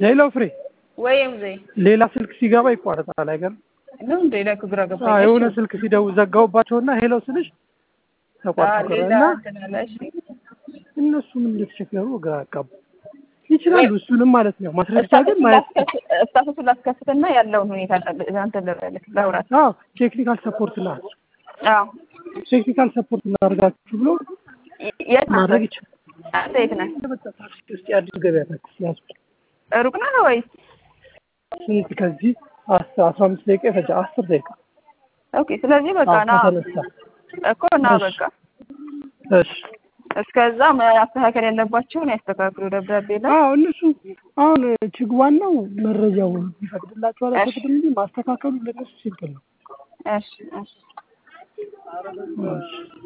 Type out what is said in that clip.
ሄሎ ፍሬ፣ ወይም ዘይ ሌላ ስልክ ሲገባ ይቋረጣል አይገርም? ነው እንደ ሌላ ግራ አዎ ገባኝ። የሆነ ስልክ ሲደው ዘጋውባቸውና ሄሎ ስልሽ ተቋረጠ ሌላ እና እንትን አለ። እሺ እነሱም እንደተቸገሩ ግራ አጋቡ። ይችላሉ እሱንም ማለት ነው። ማስረጃ ግን ማየት ስታቱስ ላስከፍትና ያለውን ሁኔታ እንትን ልበልህ ላውራት። አዎ ቴክኒካል ሰፖርት ና አዎ ቴክኒካል ሰፖርት እናደርጋችሁ ብሎ የት ነህ? ማድረግ ይችላል። አንተ የት ነህ? በቃ ታክሲ ውስጥ የአዲስ ገበያ ታክሲ ያዙ። ሩቅ ነህ ወይስ? ስንት ከዚህ አስራ አስራ አምስት ደቂቃ ይፈጃ አስር ደቂቃ ኦኬ። ስለዚህ በቃ አዎ፣ ና ከተነሳ እኮ ና እሺ። በቃ እሺ እስከዛ ማስተካከል ያለባቸውን ያስተካክሉ። ደብዳቤ ላይ አዎ እነሱ አሁን ችግ ዋናው መረጃው ይፈቅድላቸዋል እሺ። አይፈቅድም እንጂ ማስተካከሉ ለነሱ ሲምፕል ነው። እሺ እሺ እሺ